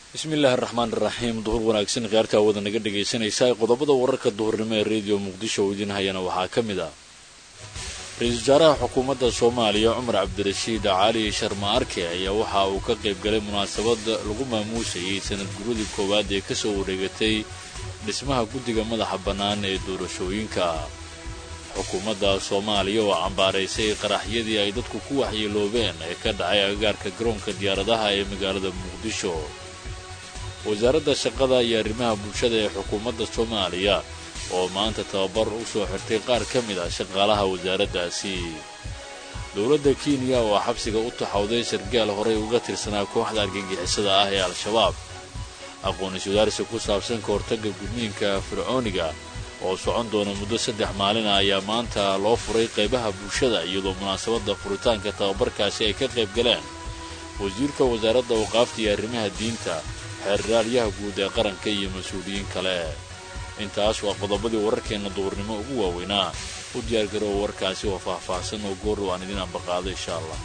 bismillaahi araxmaan iraxiim duhur wanaagsan khiyaartaa wada naga dhegaysanaysaa qodobada wararka duhurnimo ee rediyo muqdisho oo idin hayana waxaa ka mid ah ra-iisul wasaaraha xukuumadda soomaaliya cumar cabdirashiid cali sharma arke ayaa waxa uu ka qayb galay munaasabad lagu maamuusayay sanad guradii koowaad ee kasoo wareegatay dhismaha guddiga madaxa bannaan ee doorashooyinka xukuumadda soomaaliya oo cambaaraysay qaraxyadii ay dadku ku waxyeeloobeen ee ka dhacay agagaarka garoonka diyaaradaha ee magaalada muqdisho wasaaradda shaqada iyo arrimaha bulshada ee xukuumadda soomaaliya oo maanta tababar u soo xirtay qaar ka mid ah shaqaalaha wasaaraddaasi dowladda kenya oo xabsiga u taxawday sargaal horay uga tirsanaa kooxda argagixisada ah ee al-shabaab aqoon-is wadaarsi ku saabsan ka hortagga gudniinka fircooniga oo socon doona muddo saddex maalin ah ayaa maanta loo furay qaybaha bulshada iyadoo munaasabadda furitaanka tababarkaasi ay ka qayb galeen wasiirka wasaaradda awqaafta iyo arrimaha diinta xeerraalyaha guud ee qaranka iyo mas-uuliyiin kale intaas waa qodobadii wararkeenna duhurnimo ugu waaweynaa u diyaargarow warkaasi oo faahfaahsan oo goorrow aan idin ambaqaado insha allah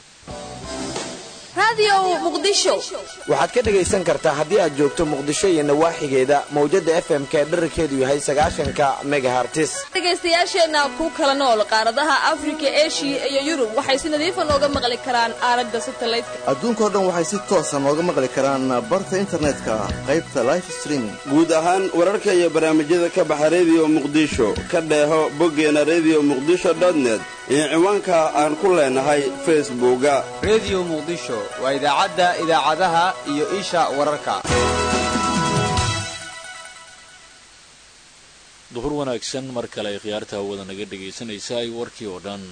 waxaad ka dhegaysan kartaa haddii aad joogto muqdisho iyo nawaaxigeeda mawjadda fm-ka ee dherarkeedu yahay sagaashanka megahartis dhegaystayaasheenna ku kala nool qaaradaha afrika eshiya iyo yurub waxay si nadiifa nooga maqli karaan aalada satalaydka adduunkao dhan waxay si toosa nooga maqli karaan barta internetka qaybta life streaming guud ahaan wararka iyo barnaamijyada ka baxa rediyo muqdisho ka dheeho boggeena rediyo muqdisho dotnet iyo ciwaanka aan ku leenahay facebooka rediyo muqdisho waa idaacadda idaacadaha iyo isha wararka duhur wanaagsan mar kale ay khiyaarta hawada naga dhegaysanaysaay warkii oo dhan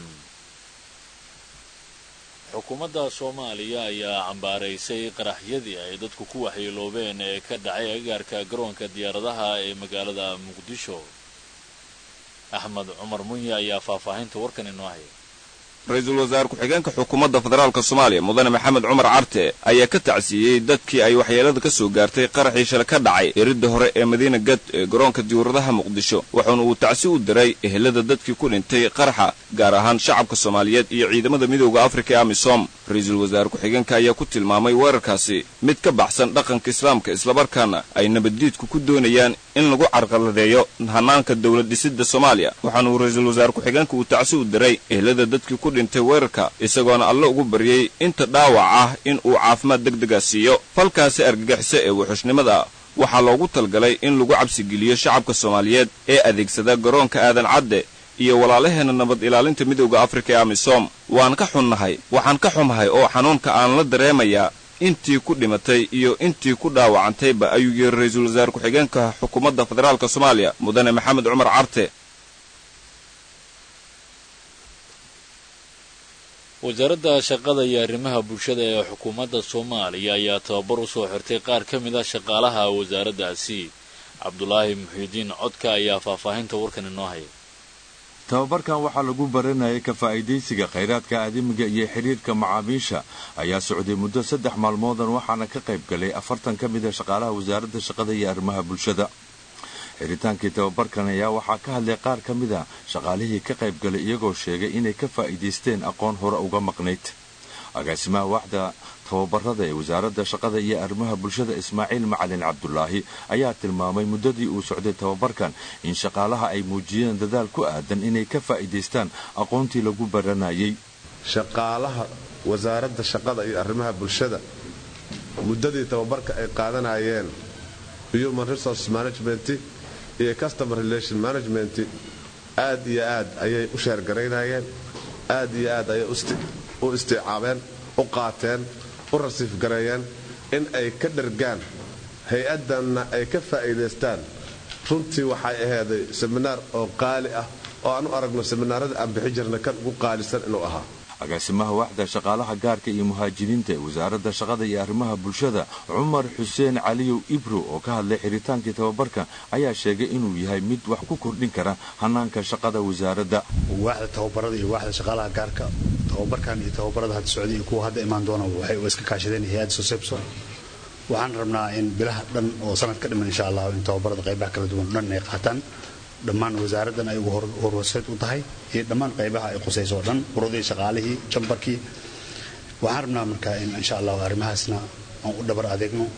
xukuumadda soomaaliya ayaa cambaaraysay qaraxyadii ay dadku ku waxyeeloobeen ee ka dhacay agagaarka garoonka diyaaradaha ee magaalada muqdisho axmed cumar munye ayaa faahfaahinta warkan inoo haya ra-iisul wasaare ku-xigeenka xukuumadda federaalk soomaaliya mudane maxamed cumar carte ayaa ka tacsiiyey dadkii ay waxyeelada ka soo gaartay qaraxii shala ka dhacay eridda hore ee madiina gad ee garoonka diyaaradaha muqdisho wuxuuna uu tacsi u diray ehelada dadkii ku dhintay qaraxa gaar ahaan shacabka soomaaliyeed iyo ciidamada midooda afrika ee amisom ra-iisul wasaare ku-xigeenka ayaa ku tilmaamay weerarkaasi mid ka baxsan dhaqanka islaamka islamarkaana ay nabaddiidku ku doonayaan in lagu carqaladeeyo hanaanka dowlad dhisidda soomaaliya waxaana uu ra-iisul wasaare ku-xigeenka uu tacsi u diray ehelada dadkii ku dhintay weerarka isagoona alle ugu baryey inta dhaawac ah in uu caafimaad deg dega siiyo falkaasi argagixisa ee wuxuushnimada waxaa loogu talgalay in lagu cabsigeliyo shacabka soomaaliyeed ee adeegsada garoonka aadan cadde iyo walaalaheenna nabad ilaalinta midowda afrika ee amisom waan ka xunnahay waxaan ka xumahay oo xanuunka aan la dareemayaa intii ku dhimatay iyo intii ku dhaawacantayba ayuu yiri ra-iisul wasaare ku-xigeenka xukuumadda federaalk soomaaliya mudane maxamed cumar carte wasaaradda shaqada iyo arrimaha bulshada ee xukuumadda soomaaliya ayaa tababar u soo xirtay qaar ka mid ah shaqaalaha wasaaraddaasi cabdulaahi muxiidiin codka ayaa faahfaahinta warkan inoo haya tababarkan waxaa lagu baranayay ka faa'iidaysiga khayraadka aadamiga iyo xidhiirka macaamiisha ayaa socday muddo saddex maalmoodan waxaana ka qayb galay afartan ka mid a shaqaalaha wasaaradda shaqada iyo arrimaha bulshada xidhitaankii tababarkan ayaa waxaa ka hadlay qaar ka mid a shaqaalihii ka qayb galay iyagoo sheegay inay ka faa'iidaysteen aqoon hore uga maqnayd agaasimaha waaxda tababarada ee wasaaradda shaqada iyo arrimaha bulshada ismaaciil macalin cabdulaahi ayaa tilmaamay muddadii uu socday tababarkan in shaqaalaha ay muujiyeen dadaal ku aadan inay ka faa'iidaystaan aqoontii lagu baranayay shaqaalaha wasaaradda shaqada iyo arrimaha bulshada muddadii tababarka ay qaadanayeen human resource management iyo customer relation management aad iyo aad ayay u sheergaraynayeen aad iyo aad ayay u istiicaabeen u qaateen u rasiif gareeyeen in ay ka dhargaan hay-addanna ay ka faa'iidaystaan runtii waxay ahayday seminaar oo qaali ah oo aan u aragno seminaarada aan bixi jirna kan ugu qaalisan inuu ahaa agaasimaha waaxda shaqaalaha gaarka iyo muhaajiriinta ee wasaaradda shaqada iyo arrimaha bulshada cumar xuseen caliyow ibro oo ka hadlay xidhitaankii tababarka ayaa sheegay inuu yahay mid wax ku kordhin kara hanaanka shaqada wasaaradda waaxda tababarada iyo waaxda shaqaalaha gaarka tababarkan iyo tababarada hadda socday iyo kuwa hadda imaan doona waxay iska kaashadeen hay-adda sosebso waxaan rabnaa in bilaha dhan oo sanad ka dhiman insha allah in tababarada qaybaha kala duwan dhan ay qaataan dhammaan wasaaraddan ay ugu horwarseed u tahay iyo dhammaan qaybaha ay qusayso oo dhan urudii shaqaalihii jambarkii waxaan rabnaa markaa in insha allah arrimahaasna aan u dhabar adeegno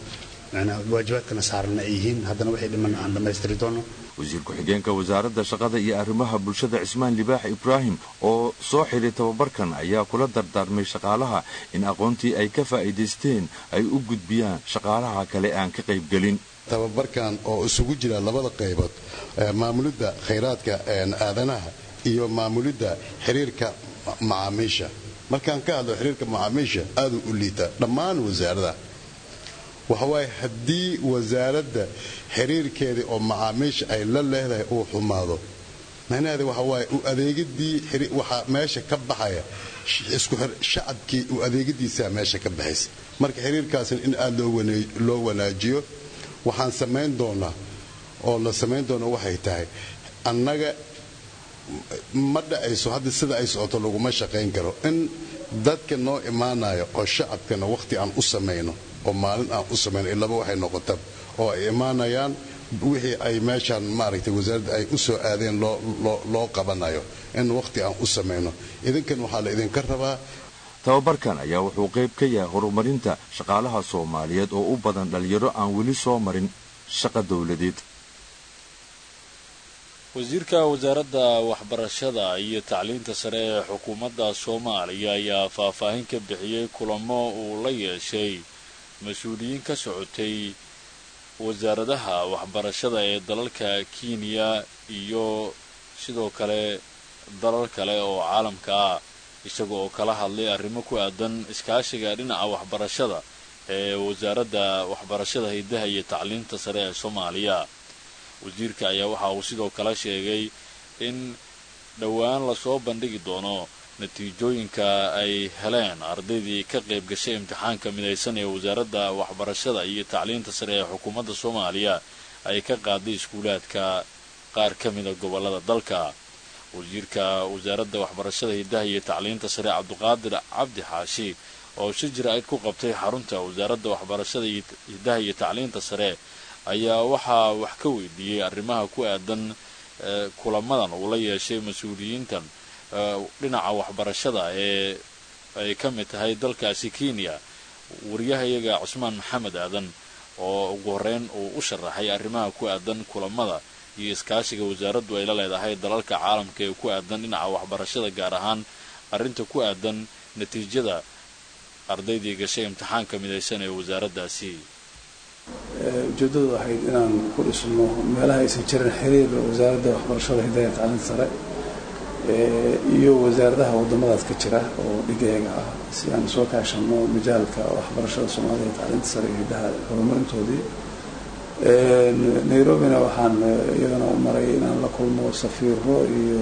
macnaa waajibaadkana saarana ay yihiin haddana waxay dhiman aan dhammaystiri doono wasiir ku-xigeenka wasaaradda shaqada iyo arrimaha bulshada cismaan libaax ibraahim oo soo xidhay tababarkan ayaa kula dardaarmay shaqaalaha in aqoontii ay ka faa'iidaysteen ay u gudbiyaan shaqaalaha kale aan ka qaybgelin tababarkan oo isugu jira labada qaybood maamulidda khayraadka aadanaha iyo maamulidda xiriirka macaamiisha markaan ka hadlo xiriirka macaamiisha aaduu u liitaa dhammaan wasaaradaha waxawaaye haddii wasaaradda xiriirkeedii oo macaamiisha ay la leedahay uu xumaado macnaheeda waxa waaye u adeegidii waxaa meesha ka baxaya isku shacabkii u adeegidiisaa meesha ka baxaysa marka xiriirkaasna in aad loo wanaajiyo waxaan samayn doonaa oo la samayn doona waxay tahay annaga ma dhacayso hadda sida ay socoto laguma shaqayn karo in dadka noo imaanaya oo shacabkana wakhti aan u samayno oo maalin aan u samayno ilaba waxay noqota oo ay imaanayaan wixii ay meeshaan maaragtay wasaaradda ay u soo aadeen loo qabanayo in wakhti aan u samayno idinkan waxaa la idinka rabaa tababarkan ayaa wuxuu qayb ka yahay horumarinta shaqaalaha soomaaliyeed oo u badan dhallinyaro aan weli soo marin shaqa dowladeed wasiirka wasaaradda waxbarashada iyo tacliinta sare ee xukuumadda soomaaliya ayaa faahfaahin ka bixiyey kulamo uu la yeeshay mas-uuliyiin ka socotay wasaaradaha waxbarashada ee dalalka kenya iyo sidoo kale dalal kale oo caalamka ah isaga oo kala hadlay arrimo ku aadan iskaashiga dhinaca waxbarashada ee wasaaradda waxbarashada hiddaha iyo tacliinta sare ee soomaaliya wasiirka ayaa waxa uu sidoo kale sheegay in dhowaan lasoo bandhigi doono natiijooyinka ay heleen ardaydii ka qayb gashay imtixaanka midaysan ee wasaaradda waxbarashada iyo tacliinta sare ee xukuumadda soomaaliya ay ka qaaday iskuulaadka qaar ka mida gobollada dalka wasiirka wasaaradda waxbarashada hiddaha iyo tacliinta sare cabdiqaadir cabdi xaashi oo si jira-id ku qabtay xarunta wasaaradda waxbarashada hiddaha iyo tacliinta sare ayaa waxaa wax ka weydiiyey arrimaha ku aadan kulamadan uu la yeeshay mas-uuliyiintan dhinaca waxbarashada ee ay ka mid tahay dalkaasi kenya wariyahayaga cusmaan maxamed aadan oo ugu horreyn uu u sharaxay arrimaha ku aadan kulamada iyo iskaashiga wasaaraddu ay la leedahay dalalka caalamka ee ku aadan dhinaca waxbarashada gaar ahaan arrinta ku aadan natiijada ardaydii gashay imtixaanka midaysan ee wasaaraddaasi ujeeddadu waxayd inaan ku dhisno meelaha aysan jirin xiriir wasaaradda waxbarashada hidaya tacliinta sare iyo wasaaradaha waddamadaas ka jira oo dhigeega ah si aan soo kaashano majaalka waxbarashada soomaalida tacliinta sare iyo hiddaha horumarintoodii nairobina waxaan iyadana u maray inaan la kulmo safiiro iyo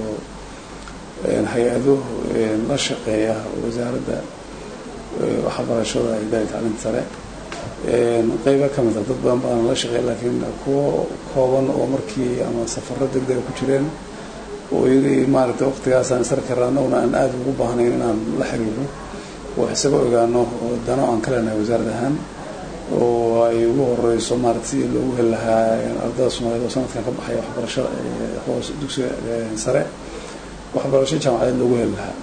hay-ado la shaqeeya wasaaradda waxbarashada hidaya tacliinta sare qayba ka mid a dad badan badan la shaqeey laakiin kuwo kooban oo markii ama safaro degdega ku jireen oo yiri maaragtay waqtigaasaan isar karra annaguna aan aada ugu baahnayn inaan la xiriirno oo isaga ogaano oo dano aan ka leenahay wasaarad ahaan oo ay ugu horeyso maarata si loogu heli lahaa ardada soomaaliyeed oo sanadkan ka baxaya waxbarashada hoos dugsiga sare waxbarasho jaamacadeed loogu heli lahaa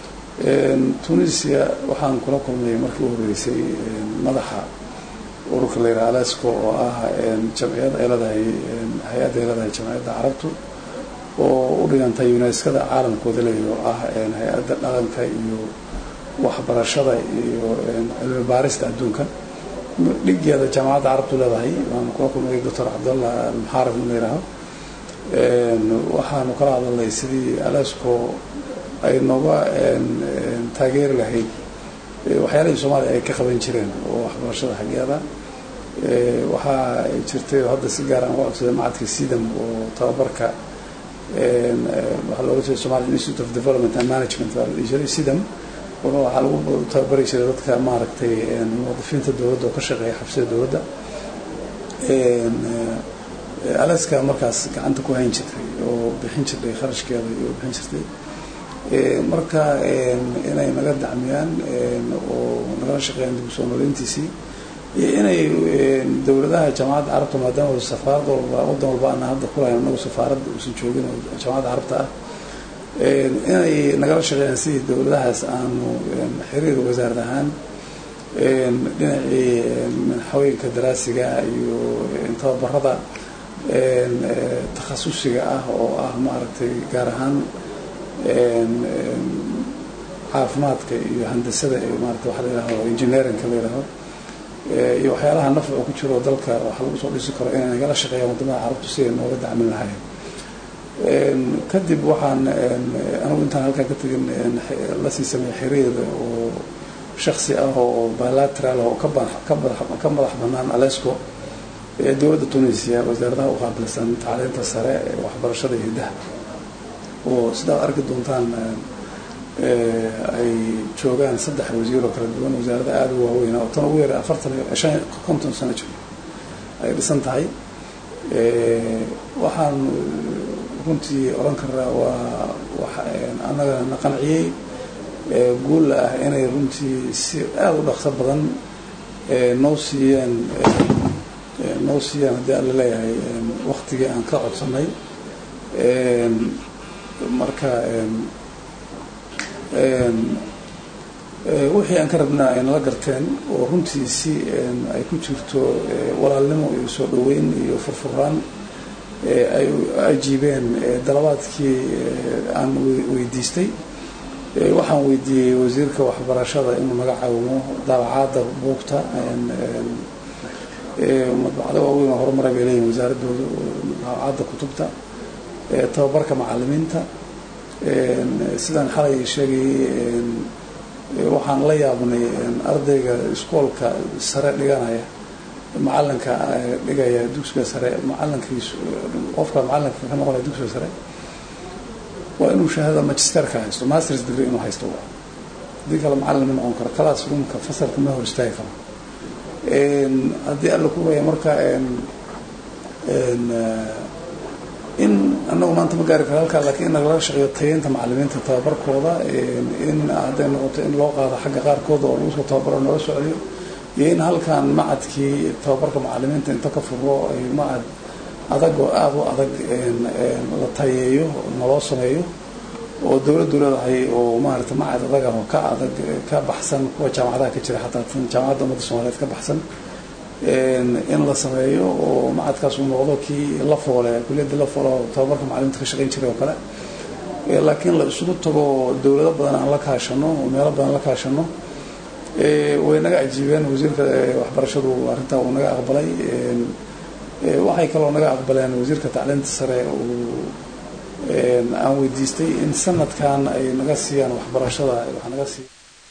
tunisia waxaan kula kulmay markii u horeysay madaxa ururka la yidhaha alasco oo ah jamciyad ay leedahay hay-adda ay leedahay jamciyadda carabtu oo u dhigantay unescada caalamkooda leeyahy oo ah hay-adda dhaqanka iyo waxbarashada iyo cilmi baarista adduunka dhigeeda jaamacadda carabtu leedahay waanu kula kulmay doctor cabdallah almuxaarif in la yidhaaho waxaanu kala hadalnay sidii alasco ay nooga taageeri lahayd waxyaalihii soomaaliya ay ka qaban jireen oo waxbarashada xaggeeda waxaa jirtay oo hadda si gaar aan uga codsaday macadka sidam oo tababarka waxaa looga jeeda somali institute of development and management baa la dhihi jiray sidam waxaa lagu tababari jiray dadka maaragtay muwadifiinta dowladda oo ka shaqeeya xabsida dowladda alaska markaas gacanta ku hayn jirtay oo bixin jirtay kharashkeeda iyo bixin jirtay marka inay naga dacmiyaan oo nagala shaqeeyaan dib usoo noleyntiisii iyo inay dowladaha jaamacadda carabta maadaama safaarad walba waddan walba ana hadda kulahayn anagu safaaradda uusan joogin oo jaamacadda carabta ah inay nagala shaqeeyaan sidii dowladahaas aanu xiriir wasaarad ahaan dhinacii haweenka daraasiga iyo tababarada takhasusiga ah oo ah maaragtay gaar ahaan caafimaadka iyo handasada ee maarata waxa la yidhahdo engineerinka la yidhahdo iyo waxyaalaha nafcu ku jiro dalka waxa lagu soo dhisi karo inay nagala shaqeeyaan wadamada carabtu si ay nooga dacmin lahayn kadib waxaan anigu intaan halkaan ka tegin lasii sameeyey xiriir oo shaksi ah oo bilateral oo ka madax banaan alesco ee dowladda tunisia wasaaradaha u qaabilsan tacliinta sare waxbarashada iyo hiddaha oo sidaad arki doontaan ay joogaan saddex wasiir oo kala duwan wasaarada aada u waaweyn oo tan ugu yara afartan shan konton sano jiro ay dhisan tahay waxaan runtii odhan karaa waa annaga na qanciyey guulla ah inay runtii si aada u dhaqso badan noo siiyeen noo siiyaan haddii alla leeyahay waktigii aan ka codsanay marka wixii aan ka rabnaa ay nala garteen oo runtii si ay ku jirto walaalnimo iyo soo dhoweyn iyo furfuraan ay ajiibeen dalabaadkii aan weydiistay waxaan weydiiyey wasiirka waxbarashada inuu naga caawimo daabacaadda buugta madbacdo waaweyn oo horumaray bay leeyihin wasaaradooda daabacaadda kutubta tababarka macalimiinta sidaan xalay sheegayay waxaan la yaabnay ardayga iskoolka sare dhiganaya macalinka dhigaya dugsiga sare macalinkiisu qofka macalinka ka noqonaya dugsiga sare waa inuu shahaada magisterka haysto masters degree inuu haysto haddii kale macalin ma noqon karo class roomka fasalka ma hor istaagi karo haddii alla kuwaya marka in anagu maanta ma gaari karo halkaa lakiin in nagala shaqeeyo tayeynta macalimiinta tababarkooda in hadday noqoto in loo qaado xagga qaarkooda oo lagu soo tababaro noola socdiyo iyo in halkan macadkii tababarka macalimiinta inta ka furo ay macad adag oo aada u adag la tayeeyo naloo sameeyo oo dowladdu leedahay oo maarata macad adag ah oo ka adag ka baxsan kuwa jaamacadaha ka jira xataa tan jaamacadda ummadda soomaaliyeed ka baxsan in la sameeyo oo macadkaas uu noqdo kii la foole kuliyadda la foole oo tababarka macalimiinta ka shaqayn jiray oo kale laakiin la isugu tago dowlado badan aan la kaashano oo meelo badan la kaashano way naga ajiibeen wasiirka waxbarashadu arrintaa uu naga aqbalay waxay kaloo naga aqbaleen wasiirka tacliinta sare uu aan weydiistay in sanadkan ay naga siiyaan waxbarashada wax naga siiya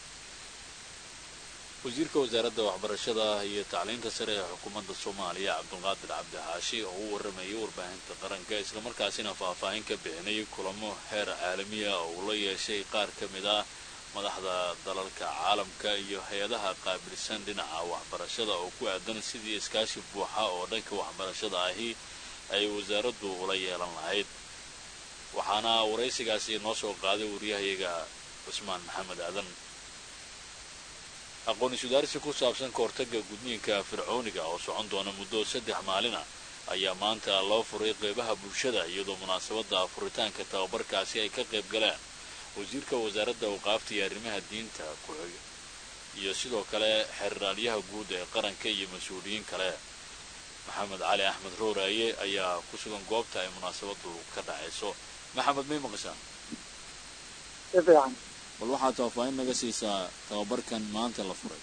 wasiirka wasaaradda waxbarashada iyo tacliinta sare ee xukuumadda soomaaliya cabdulqaadir cabdi xaashi oo u waramayay warbaahinta qaranka islamarkaasina faahfaahin ka bixinayay kulamo heer caalamiya oo uu la yeeshay qaar ka mid ah madaxda dalalka caalamka iyo hay-adaha qaabilsan dhinaca waxbarashada oo ku aadan sidii iskaashi buuxa oo dhanka waxbarashada ahi ay wasaaraddu ula yeelan lahayd waxaana waraysigaasi noo soo qaaday wariyahayaga cusmaan maxamed aadan aqoon isudaarsi ku saabsan ka hortagga gudniinka fircooniga oo socon doona muddo saddex maalina ayaa maanta loo furay qeybaha bulshada iyadoo munaasabadda furitaanka tababarkaasi ay ka qayb galeen wasiirka wasaaradda awqaafta iyo arrimaha diinta ku-xig iyo sidoo kale xeraalyaha guud ee qaranka iyo mas-uuliyiin kale maxamed cali axmed rooraaye ayaa ku sugan goobta ay munaasabadu ka dhacayso maxamed may maqashaan bal waxaad faahfaahin naga siisaa tababarkan maanta la furay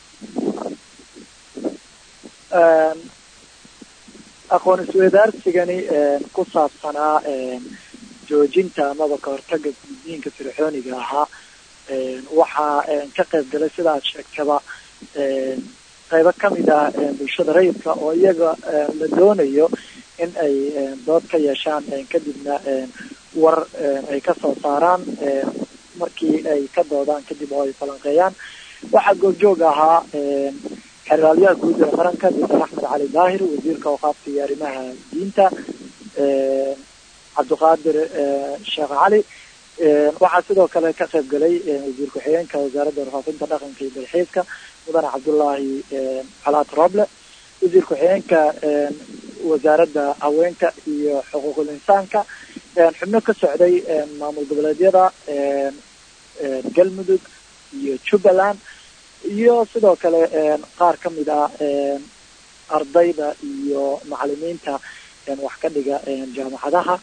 aqoon isweydaarsigani ku saabsanaa joojinta amaba ka hortaga gudniinka fircooniga ahaa waxaa ka qayb galay sida aad sheegtaba qaybo kamid ah bulshada rayidka oo iyaga la doonayo in ay dood ka yeeshaan kadibna war ay kasoo saaraan markii ay ka doodaan kadib oo ay falanqeeyaan waxaa goobjoog ahaa xeraalyaha guud ee qaranka doctor axmed cali daahir wasiirka awqaafta iyo arrimaha diinta cabdiqaadir sheekh cali waxaa sidoo kale ka qayb galay wasiir ku-xigeenka wasaaradda warfaafinta dhaqanka iyo dalxiiska mudane cabdullaahi calaat roble wasiir ku-xigeenka wasaaradda haweenka iyo xuquuqul insaanka xubno ka socday maamul goboleedyada galmudug iyo jubbaland iyo sidoo kale qaar ka mid ah ardayda iyo macalimiinta wax ka dhiga jaamacadaha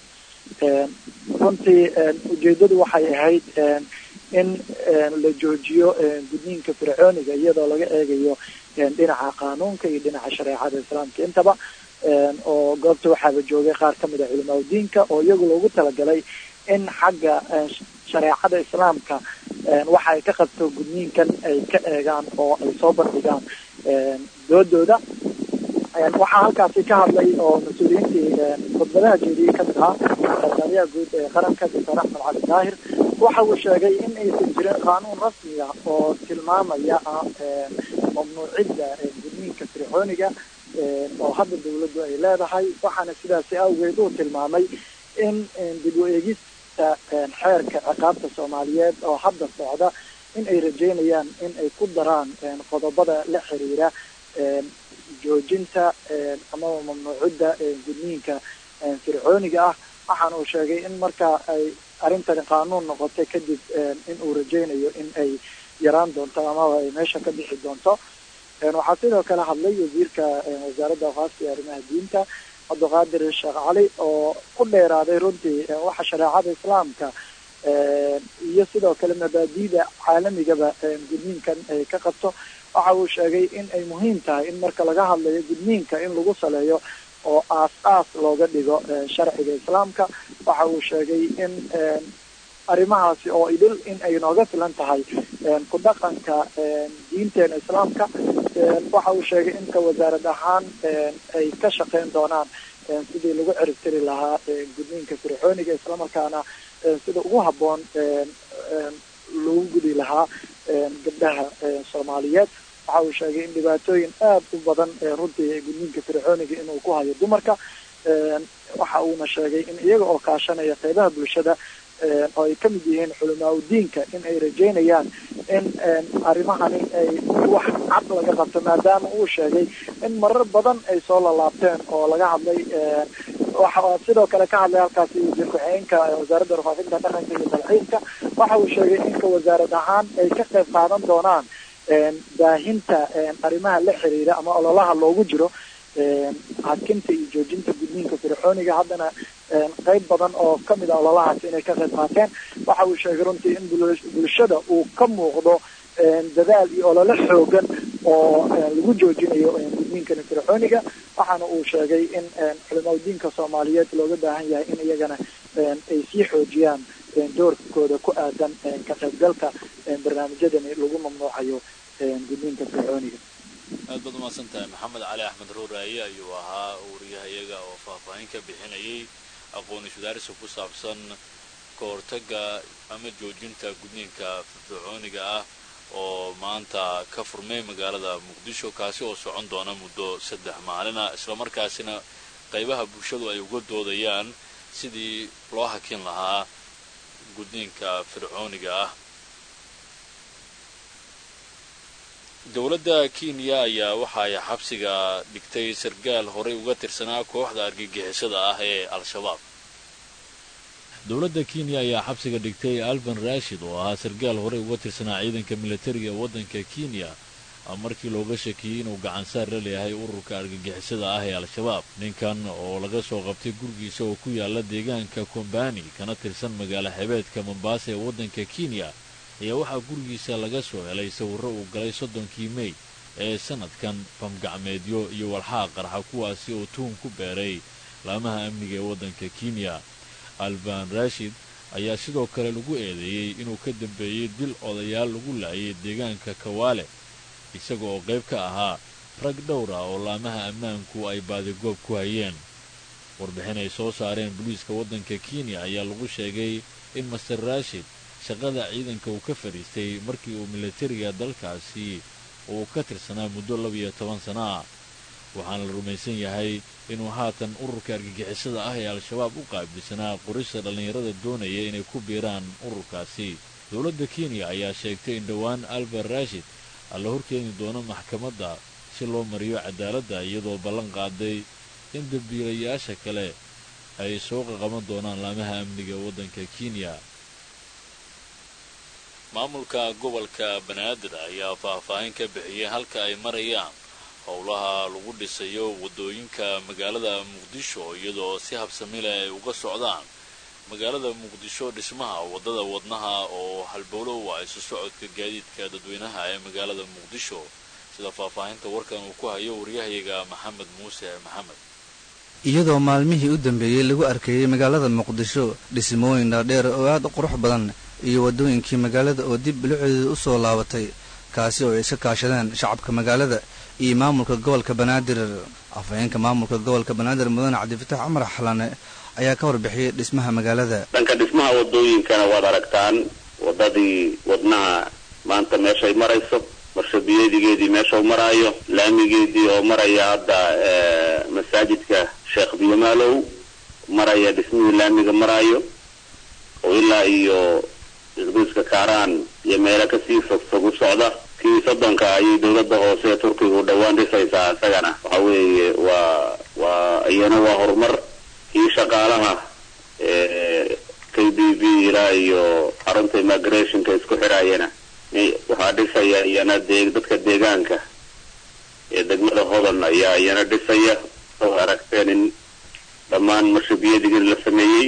runtii ujeedadu waxay ahayd in la joojiyo gudniinka fircooniga iyadoo laga eegayo dhinaca qaanuunka iyo dhinaca shareecada islaamka intaba oo goobta waxaaba joogay qaar ka mid a culimaa udiinka oo iyagu loogu talagalay in xagga shareecada islaamka waxa ay ka qabto gudniinkan ay ka eegaan oo ay soo bandhigaan doodooda waxaa halkaasi ka hadlay oo mas-uuliyiintii khudbadaha jeediyey kamid ahaa sarkaaliyaha guud ee qaranka doctor axmed cali daahir waxa uu sheegay in aysan jirin qaanuun rasmiga oo tilmaamaya mamnuucidda gudniinka fircooniga oo hadda dawladdu ay leedahay waxaana sidaasi awgeed uu tilmaamay in dib u eegista xeerka ciqaabta soomaaliyeed oo hadda socda in ay rajeynayaan in ay ku daraan qodobada la xiriira joojinta amaba mamnuucidda gudniinka fircooniga ah waxaana uu sheegay in marka ay arrintani qaanuun noqotay kadib in uu rajeynayo in ay yaraan doonto amaba ay meesha ka bixi doonto waxaa sidoo kale hadlay wasiirka wasaaradda awqaafta iyo arrimaha diinta cabdiqaadir sheekh cali oo ku dheeraaday runtii waxa shareecada islaamka iyo sidoo kale mabaadi'da caalamigaba gudniinkan ay ka qabto waxa uu sheegay in ay muhiim tahay in marka laga hadlayo gudniinka in lagu saleeyo oo aas-aas looga dhigo sharciga islaamka waxa uu sheegay in arrimahaasi oo idil in ay nooga filan tahay ku dhaqanka diinteena islaamka waxa uu sheegay inka wasaarad ahaan ay ka shaqeyn doonaan sidii lagu ciribtiri lahaa gudniinka fircooniga islamarkaana sida ugu habboon lagu gudi lahaa gabdhaha soomaaliyeed waxa uu sheegay in dhibaatooyin aada u badan runtii gudniinka fircooniga inuu ku hayo dumarka waxa uuna sheegay in iyaga oo kaashanaya qeybaha bulshada oo ay kamid yihiin culamaa udiinka in ay rajeynayaan in arrimahani ay wax cad laga qabto maadaama uu sheegay in marar badan ay soo lalaabteen oo laga hadlay waxa sidoo kale ka hadlay halkaasi wasiir ku-xigeenka wasaaradda warfaafinta dhaqanka iyo dalxiiska waxa uu sheegay inka wasaarad ahaan ay ka qayb qaadan doonaan baahinta arrimaha la xiriira ama ololaha loogu jiro hakinta iyo joojinta gudniinka fircooniga haddana qeyb badan oo kamid a ololahaasi inay ka qayb qaateen waxa uu sheegay runtii in bulshada uu ka muuqdo dadaal iyo olole xoogan oo lagu joojinayo gudniinkani fircooniga waxaana uu sheegay in culimaa diinka soomaaliyeed looga baahan yahay in iyagana ay sii xoojiyaan doorkooda ku aadan ka qaybgalka barnaamijyadani lagu mamnuucayo gudniinka fircooniga aad baad umahadsan tahay maxamed cali axmed ruuraaye ayuu ahaa wariyahayaga oo faahfaahin ka bixinayay aqoon iswadaarisa ku saabsan ka hortaga ama joojinta gudniinka fircooniga ah oo maanta ka furmay magaalada muqdisho kaasi oo socon doona muddo saddex maalina islamarkaasina qaybaha bulshadu ay uga doodayaan sidii loo hakin lahaa gudniinka fircooniga ah dowladda kenya ayaa waxa ay xabsiga dhigtay sargaal horey uga tirsanaa kooxda argagixisada ah ee al-shabaab dowladda kenya ayaa xabsiga dhigtay alban rashid oo ahaa sargaal horey uga tirsanaa ciidanka militariga ee waddanka kenya markii looga shakiyey inuu gacansaar la leeyahay ururka argagixisada ah ee al-shabaab ninkan oo laga soo qabtay gurigiisa oo ku yaala deegaanka kombani kana tirsan magaalo xebeedka mombaasa ee waddanka kenya ayaa waxaa gurigiisa laga soo helay sawirro uu galay soddonkii mey ee sanadkan famgacmeedyo iyo walxaa qarxa kuwaasi oo tuhun ku beeray laamaha amniga ee waddanka kenya alban rashid ayaa sidoo kale lagu eedeeyey inuu ka dambeeyey dil odayaal lagu laayay deegaanka kawaale isaga oo qayb ka ahaa rag dhowra oo laamaha ammaanku ay baadigoob ku hayeen warbixin ay soo saareen booliiska waddanka kenya ayaa lagu sheegay in master rashid shaqada ciidanka uu ka fadhiistay markii uu militariga dalkaasi uu ka tirsanaa muddo labiyo toban sana ah waxaana la rumaysan yahay inuu haatan ururka argagixisada ah ee al-shabaab u qaabilsanaa qorista dhallinyarada doonaya inay ku biiraan ururkaasi dowladda kenya ayaa sheegtay in dhowaan alban rashid la horkeeni doono maxkamadda si loo mariyo cadaaladda iyadoo ballan qaaday in dambiilayaasha kale ay soo qaqaban doonaan laamaha amniga waddanka kenya maamulka gobolka banaadir ayaa faahfaahin ka bixiyay halka ay marayaan howlaha lagu dhisayo waddooyinka magaalada muqdisho iyadoo si habsamile ay uga socdaan magaalada muqdisho dhismaha waddada wadnaha oo halbowlo u ah isu socodka gaadiidka dadweynaha ee magaalada muqdisho sida faahfaahinta warkan uu ku hayo waryahayaga maxamed muuse maxamed iyadoo maalmihii u dambeeyey lagu arkayey magaalada muqdisho dhismooyin dhaadheer oo aad u qurux badan iyo waddooyinkii magaalada oo dib biluceeda u soo laabatay kaasi oo ay iska kaashadeen shacabka magaalada iyo maamulka gobolka banaadir afhayeenka maamulka gobolka banaadir mudane cabdifatax cumar xalane ayaa ka warbixiyey dhismaha magaalada dhanka dhismaha waddooyinkana waad aragtaan waddadii wadnaha maanta meeshay marayso marshabiyeedigeedii meesha u maraayo laamigeedii oo maraya hadda masaajidka sheekh biyomaalow maraya dhismihii laamiga maraayo oo ilaa iyo isbiiska kaaraan iyo meelo kasii fogfog u socda kii soddonka ayay dowladda hoose ee turkiga u dhowaan dhisaysaa isagana waxa weeye waa waa iyana waa horumar kii shaqaalaha k b b ilaa iyo xarunta immigrationka isku xiraayana waxaa dhisaya iyana dee dadka deegaanka ee degmada hodan ayaa iyana dhisaya oo aragteen in dhammaan marshabiyadigii la sameeyey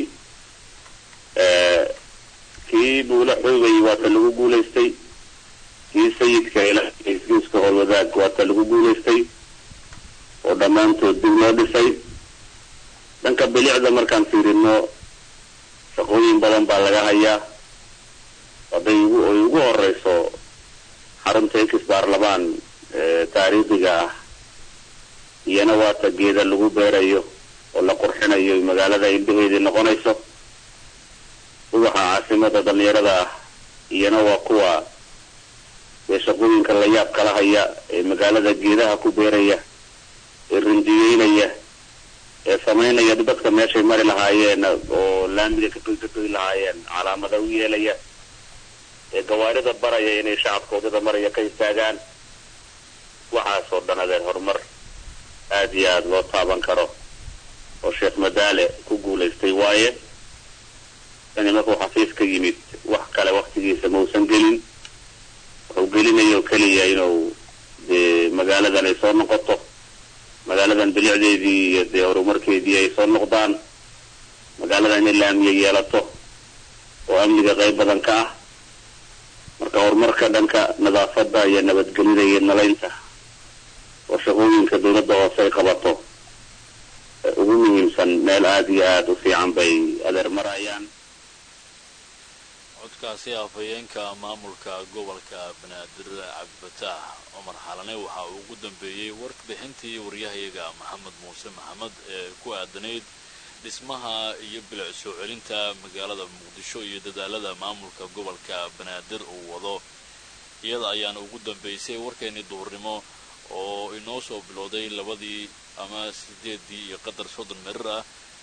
kii buula xoogay waata lagu guulaystay kii sayidka ilaa isgiiska howlwadaag waata lagu guulaystay oo dhammaantood dib loo dhisay dhanka bilicda markaan fiirino shaqooyin badan baa laga hayaa hadday ugu ay ugu horeyso xarunta ex baarlamaan taariikhiga ah iyana waata geeda lagu beerayo oo la qurxinayo magaalada indhaheedii noqonayso ubaxa caasimada dhalinyarada ah iyana waa kuwa ee shaqooyinka la yaab kala haya ee magaalada geedaha ku beeraya ee rinjiyeynaya ee samaynaya dadka meeshay mari lahaayeen oo laamiga kagoy lahaayeen calaamada u yeelaya ee gawaarida baraya inay shacabka waddada maraya ka istaagaan waxaasoo dhan adeer horumar aada iyo aada loo taaban karo oo sheekh madaale ku guulaystay waaye ini markuu xafiis ka yimid wax kale waktigiisa mausan gelin wuxuu gelinayo keliya inuu dee magaaladan ay soo noqoto magaaladan bilicdeedii iyo dee horumarkeedii ay soo noqdaan magaaladan inay laamiya yeelato oo amniga qayb badan ka ah marka horumarka dhanka nadaafada iyo nabadgelyada iyo nalaynta oo shaqooyinka dawladda hoose ay qabato ugu muhiimsan meel aada iyo aada u fiican bay adeer marayaan codkaasi afhayeenka maamulka gobolka banaadir cabdifataax cumar xalane waxa uu ugu dambeeyey warbixintii waryahayaga maxamed muuse maxamed ee ku aadanayd dhismaha iyo bilic soo celinta magaalada muqdisho iyo dadaalada maamulka gobolka banaadir uu wado iyada ayaana ugu dambeysay warkeennii duhurnimo oo inoo soo bilowday labadii ama sideedii iyo qadar soddon mirir ah